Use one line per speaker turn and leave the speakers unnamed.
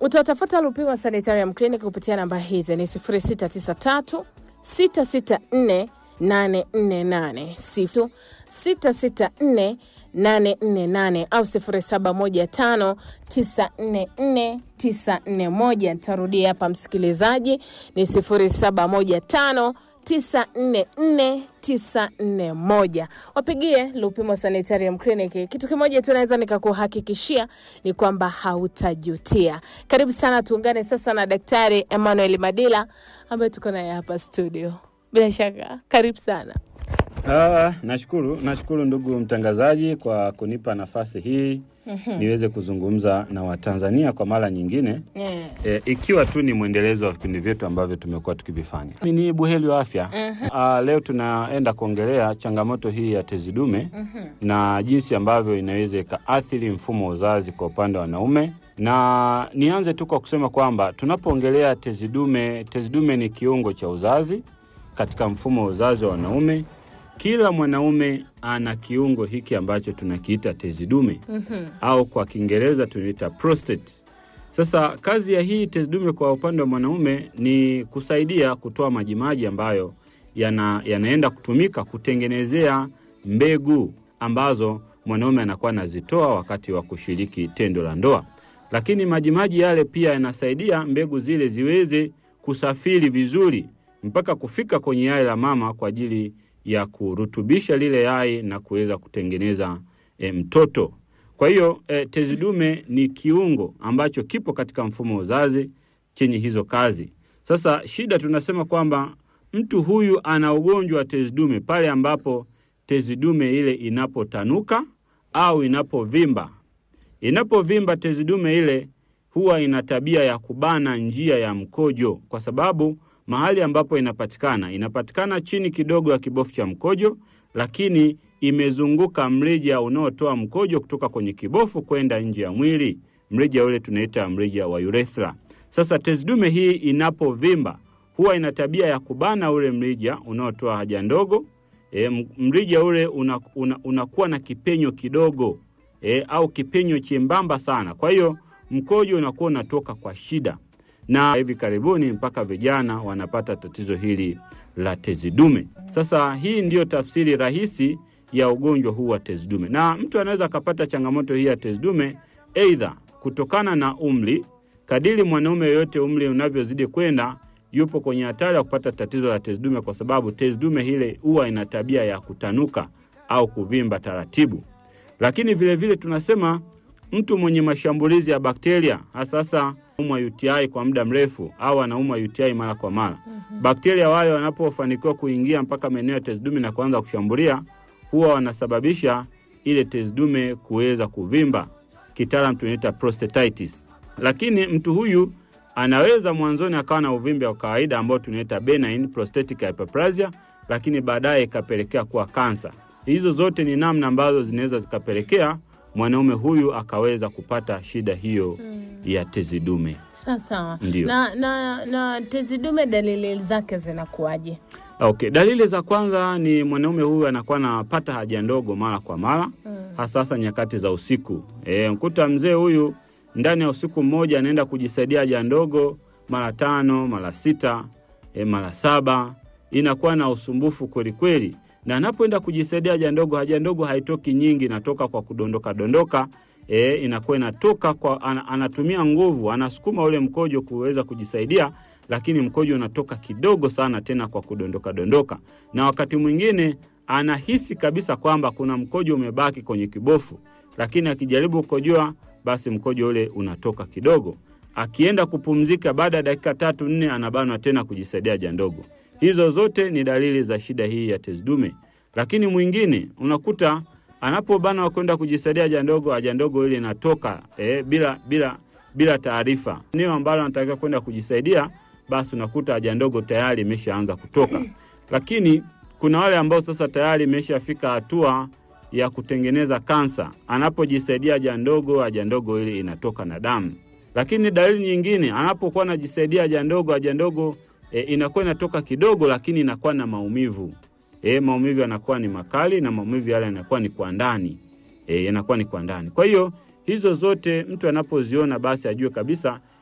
Utatafuta Lupimo Sanitarium Clinic kupitia namba hizi ni 0693 664 848 sifu 664 848 au 0715 944 941. Nitarudia hapa msikilizaji, ni 0715 944 941. Wapigie Lupimo Sanitarium Clinic. Kitu kimoja tu naweza nikakuhakikishia ni kwamba hautajutia. Karibu sana, tuungane sasa na Daktari Emmanuel Madila ambaye tuko naye hapa studio. Bila shaka, karibu sana.
Ah, nashukuru nashukuru ndugu mtangazaji kwa kunipa nafasi hii niweze kuzungumza na Watanzania kwa mara nyingine
Yeah.
e, ikiwa tu ni mwendelezo wa vipindi vyetu ambavyo tumekuwa tukivifanya. Mimi ni buheri wa afya. Ah, leo tunaenda kuongelea changamoto hii ya tezi dume na jinsi ambavyo inaweza ikaathiri mfumo wa uzazi kwa upande wa wanaume na nianze tu kwa kusema kwamba tunapoongelea tezi dume, tezi dume ni kiungo cha uzazi katika mfumo wa uzazi wa wanaume. Kila mwanaume ana kiungo hiki ambacho tunakiita tezi dume au kwa Kiingereza tunaita prostate. Sasa kazi ya hii tezi dume kwa upande wa mwanaume ni kusaidia kutoa majimaji ambayo yana, yanaenda kutumika kutengenezea mbegu ambazo mwanaume anakuwa anazitoa wakati wa kushiriki tendo la ndoa. Lakini majimaji yale pia yanasaidia mbegu zile ziweze kusafiri vizuri mpaka kufika kwenye yai la mama kwa ajili ya kurutubisha lile yai na kuweza kutengeneza e, mtoto. Kwa hiyo e, tezi dume ni kiungo ambacho kipo katika mfumo wa uzazi chenye hizo kazi. Sasa shida tunasema kwamba mtu huyu ana ugonjwa wa tezi dume pale ambapo tezi dume ile inapotanuka au inapovimba. Inapovimba tezi dume ile huwa ina tabia ya kubana njia ya mkojo, kwa sababu mahali ambapo inapatikana inapatikana chini kidogo ya kibofu cha mkojo, lakini imezunguka mrija unaotoa mkojo kutoka kwenye kibofu kwenda nje ya mwili. Mrija ule tunaita mrija wa urethra. Sasa tezi dume hii inapovimba huwa ina tabia ya kubana ule mrija unaotoa haja ndogo. E, mrija ule unakuwa una, unakuwa na kipenyo kidogo e, au kipenyo chembamba sana. Kwa hiyo mkojo unakuwa unatoka kwa shida, na hivi karibuni mpaka vijana wanapata tatizo hili la tezi dume. Sasa hii ndiyo tafsiri rahisi ya ugonjwa huu wa tezi dume, na mtu anaweza akapata changamoto hii ya tezi dume aidha kutokana na umri. Kadiri mwanaume yoyote umri unavyozidi kwenda, yupo kwenye hatari ya kupata tatizo la tezi dume, kwa sababu tezi dume hile huwa ina tabia ya kutanuka au kuvimba taratibu. Lakini vilevile vile tunasema mtu mwenye mashambulizi ya bakteria hasa sasa umwa UTI kwa muda mrefu au anaumwa UTI mara kwa mara mm-hmm. Bakteria wale wanapofanikiwa kuingia mpaka maeneo ya tezi dume na kuanza kushambulia, huwa wanasababisha ile tezi dume kuweza kuvimba, kitaalam tunaita prostatitis. Lakini mtu huyu anaweza mwanzoni akawa na uvimbe wa kawaida ambao tunaita benign prostatic hyperplasia, lakini baadaye ikapelekea kuwa kansa. Hizo zote ni namna ambazo zinaweza zikapelekea mwanaume huyu akaweza kupata shida hiyo hmm. ya tezi dume.
Sawa sawa.
Ndio.
Na, na, na tezi dume dalili zake zinakuwaje?
Okay, dalili za kwanza ni mwanaume huyu anakuwa anapata haja ndogo mara kwa mara mm. hasa hasa nyakati za usiku. E, mkuta mzee huyu ndani ya usiku mmoja anaenda kujisaidia haja ndogo mara tano mara sita e, mara saba. Inakuwa na usumbufu kweli kweli, na anapoenda kujisaidia haja ndogo, haja ndogo haitoki nyingi, inatoka kwa kudondoka dondoka. E, inakuwa inatoka kwa an, anatumia nguvu, anasukuma ule mkojo kuweza kujisaidia lakini mkojo unatoka kidogo sana, tena kwa kudondoka dondoka, na wakati mwingine anahisi kabisa kwamba kuna mkojo umebaki kwenye kibofu, lakini akijaribu kukojoa, basi mkojo ule unatoka kidogo. Akienda kupumzika, baada ya dakika tatu nne, anabanwa tena kujisaidia haja ndogo. Hizo zote ni dalili za shida hii ya tezi dume. Lakini mwingine unakuta anapobanwa kwenda kujisaidia haja ndogo, haja ndogo ile inatoka eh, bila bila bila taarifa. Eneo ambalo anatakiwa kwenda kujisaidia basi unakuta haja ndogo tayari imeshaanza kutoka. Lakini kuna wale ambao sasa tayari imeshafika hatua ya kutengeneza kansa, anapojisaidia haja ndogo, haja ndogo ile inatoka na damu. Lakini dalili nyingine, anapokuwa anajisaidia haja ndogo, haja ndogo e, inakuwa inatoka kidogo, lakini inakuwa na maumivu e, maumivu yanakuwa ni makali na maumivu yale yanakuwa ni kwa ndani e, yanakuwa ni kwa ndani. Kwa hiyo hizo zote mtu anapoziona basi ajue kabisa